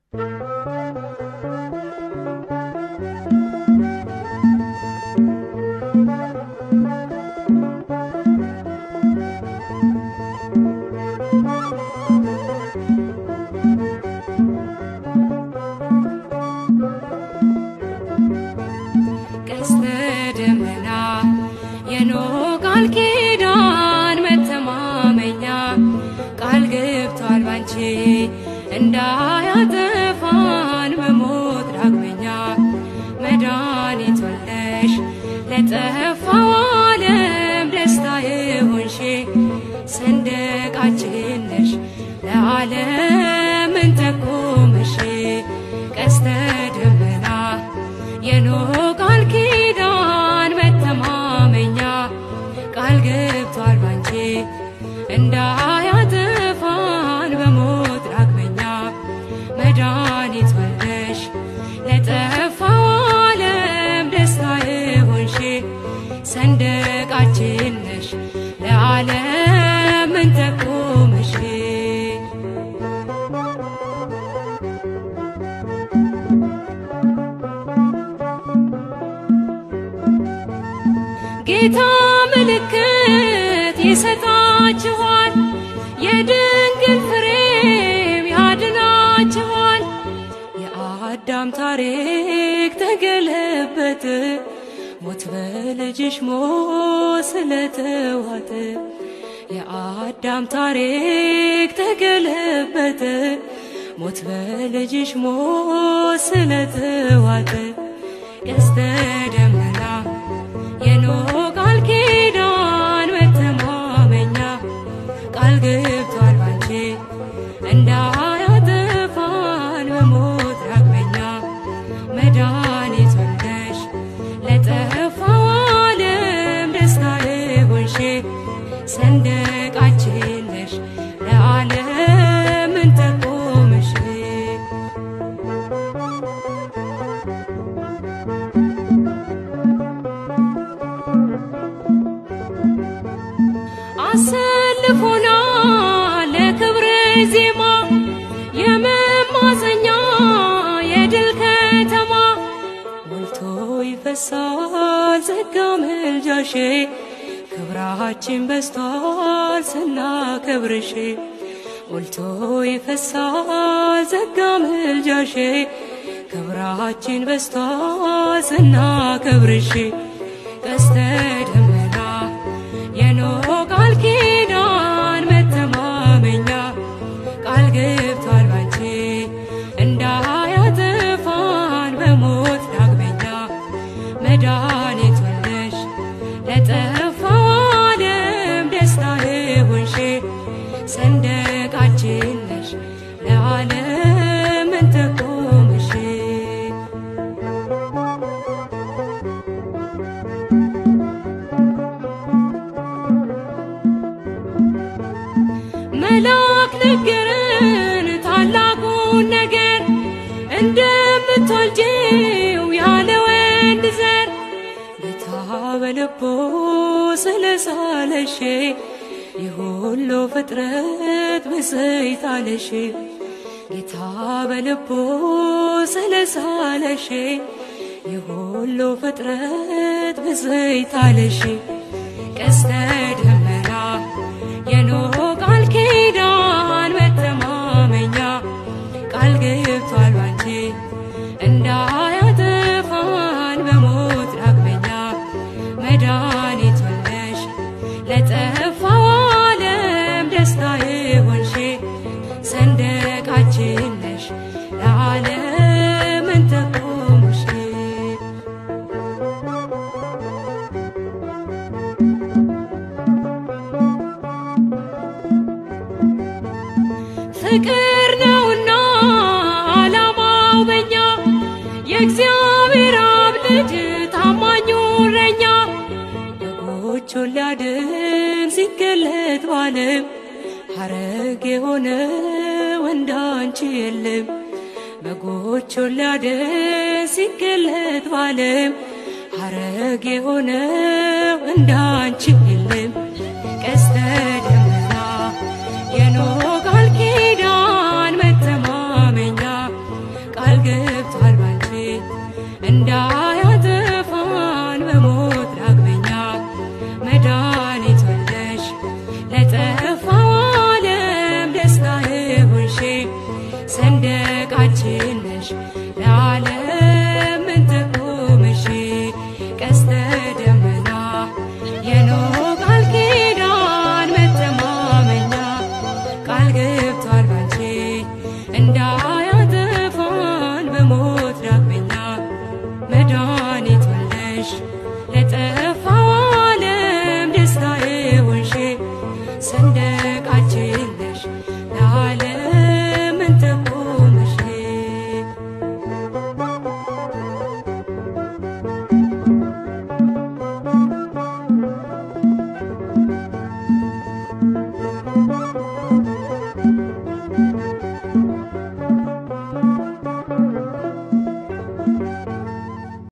ቀስተ ደመና የኖህ ቃል ኪዳን መተማመኛ ቃል ገብቷል ባንቺ እንዳያጠፋን በሞት ዳግመኛ መድኃኒት ወልደሽ ለጠፋው ዓለም ደስታ የሆንሽ ሰንደቃችን ነሽ ለዓለም እንጠቁምሽ ቀስተ ደመና የኖህ ቃል ኪዳን መተማመኛ ቃል ገብቷል ባንቺ እንዳያጠፋን በሞት ዳግመኛ መድኃኒት ወልደሽ ለጠፋው ዓለም ደስታ የሆንሽ ሰንደቃችን ነሽ ለዓለም እንጠቁምሽ ጌታ ምልክት ይሰጣችኋል፣ የድንግል ፍሬም ያድናችኋል። የአዳም ታሪክ ተገለበጠ፣ ሞት በልጅሽ ሞት ስለተዋጠ። የአዳም ታሪክ ተገለበጠ፣ ሞት በልጅሽ ሞት ስለተዋጠ። ቀስተ ደመና የኖህ ቃል ኪዳን መተማመኛ ቃል ገብቷል ባንቺ እንዳያጠፋን በሞት ዳግመኛ መድኃኒት ወልደሽ ለጠፋው ዓለም ደስታ የሆንሽ ሰንደቃችን ነሽ ለዓለም እንጠቁምሽ አሰልፎና ለክብረ ዜማ የመማፀኛ የድል ከተማ ሞልቶ ይፈሳል ጸጋ ምልጃሽ ክብራችን በስቷል ስናከብርሽ ሞልቶ ይፈሳል ጸጋ ምልጃሽ ክብራችን በስቷል ስናከብርሽ ቀስተ ደመና የኖህ ቃል ኪዳን መተማመኛ ቃል ገብቷል ባንቺ እንዳያጠፋን በሞት ዳግመኛ መድኃኒት ወልደሽ ለጠፋው ዓለም ደስታ የሆንሽ ሰንደቃችን ነሽ ለዓለም እንጠቁምሽ መልአክ ነገረን ታላቁን ነገር እንደምትወልጂው ያለ ወንድ ዘር ጌታ በልቦ ስለሳለሽ የሁሉ ፍጥረት ብፅዕት አለሽ ጌታ በልቦ ስለሳለሽ የሁሉ ፍጥረት ብፅዕት አለሽ ቀስተ ደመና የኖህ ቃል ኪዳን መተማመኛ ቃል ገብቷል ባንቺ እንዳያጠፋን በሞት ዳግመኛ መድኃኒት ወልደሽ ለጠፋው ዓለም ደስታ የሆንሽ ሰንደቃችን ነሽ ለዓለም እንጠቁምሽ ፍቅር ነውና ዓላማው በኛ የእግዚአብሔር አብ ልጅ ታማኙ እረኛ በጎቹን ሊያድን ሲገለጥ ባለም ሐረግ የሆነ ወንድ አንቺ የለም በጎቹን ሊያድን ሲገለጥ ባለም ሐረግ የሆነ ወንድ አንቺ የለም ቀስተ ደመና የኖህ ቃል ኪዳን መተማመኛ ሰንደቃችን ነሽ ለዓለም